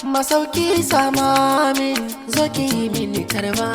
masauki sama min zo ki yi mini karba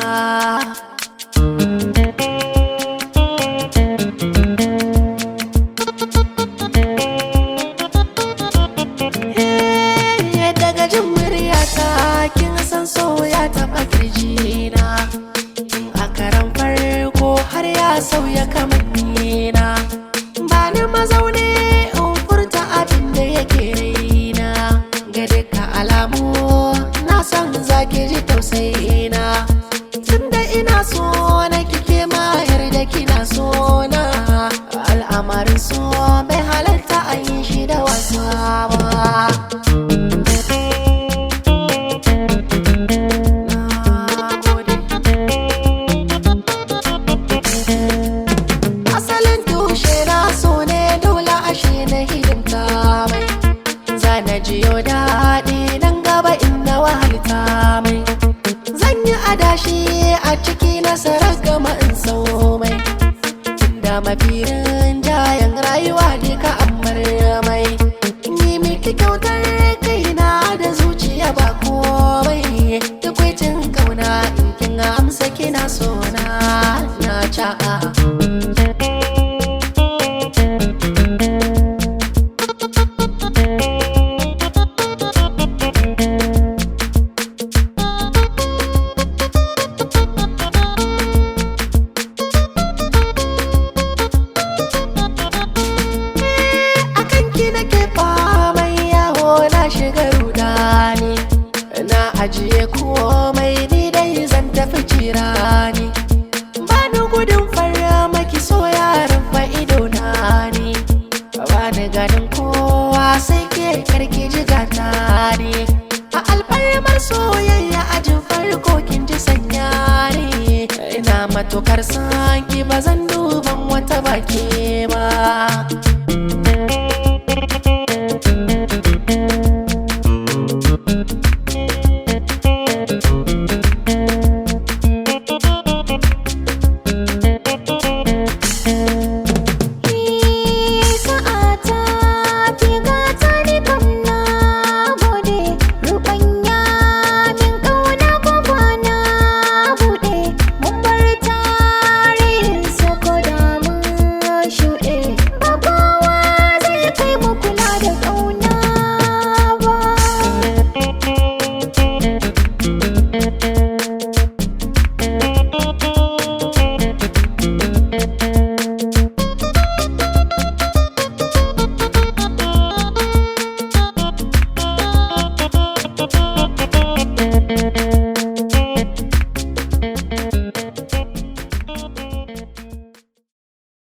Eh, daga jin muryata kin san so ya taɓa kirjina tun a karan farko har ya sauya kamannina ba ni mazaune in furta abin da yake raina ga duka alamu na san zaki ji tausayina tunda ina so na kike ma yarda kina so na al'amarin so bai halarta a yi shi da wasa ba Na gode. asalin tushe na so ne dole ashe na hidimta mai zana jiyo daɗi nan gaba inda wahalta mai zan yi adashi a ciki nasarar gama in sau mai da mafirin jayan rayuwa ne ka amar mai yi miki kyautar kaina da zuciya ba komai tukwaitin kauna in kin amsa kina so na na ca'a akan ki nake famai yawo na shiga rudani na ajiye komai ni dai zan tafi cirani ba ni gudun fara maki so yaran fa'ido na ni ba ni ganin kowa sai ke karki jigata ne a alfarmar soyayya ajin farko kin ji sanya ne ina matukar sanki ba zan duban wata baki